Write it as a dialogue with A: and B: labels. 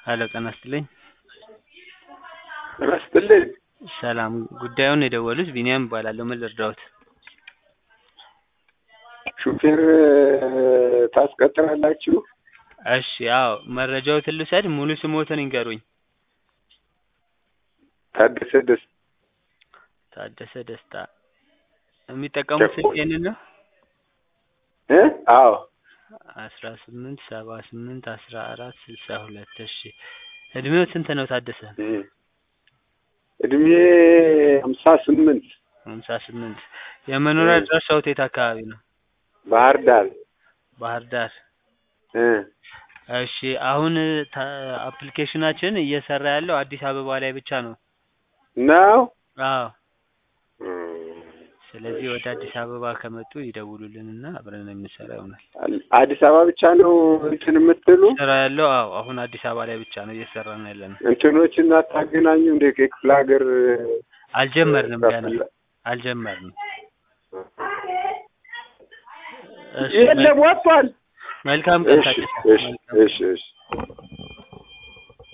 A: ሄሎ ጤና ይስጥልኝ።
B: ጤና ይስጥልኝ።
A: ሰላም ጉዳዩን የደወሉት ቢኒያም እባላለሁ። ምን ልርዳዎት?
B: ሹፌር ታስቀጥራላችሁ?
A: እሺ አዎ መረጃዎትን ልውሰድ ሙሉ ስሞትን ይንገሩኝ?
B: ታደሰ ደስ
A: ታደሰ ደስታ የሚጠቀሙት ስልክ ይሄንን ነው?
B: እ አዎ
A: አስራ ስምንት ሰባ ስምንት አስራ አራት ስልሳ ሁለት እሺ እድሜው ስንት ነው ታደሰ?
B: እድሜ ሀምሳ ስምንት
A: ሀምሳ ስምንት የመኖሪያ አድራሻዎት የት አካባቢ ነው?
B: ባህር ዳር
A: ባህር ዳር
B: እ
A: እሺ አሁን ታ አፕሊኬሽናችን እየሰራ ያለው አዲስ አበባ ላይ ብቻ ነው።
B: ነው
A: አዎ ስለዚህ ወደ አዲስ አበባ ከመጡ ይደውሉልንና አብረን የምንሰራ ይሆናል።
B: አዲስ አበባ ብቻ ነው እንትን የምትሉ
A: ስራ ያለው አዎ አሁን አዲስ አበባ ላይ ብቻ ነው እየሰራን ያለነው።
B: እንትኖችን አታገናኙ እንደ የክፍለ ሀገር
A: አልጀመርንም ገና አልጀመርንም። እሺ
B: የለም ወጥቷል።
A: መልካም ቀን
B: እሺ
A: ታደሰ።
B: እሺ
A: መልካም
B: እሺ እሺ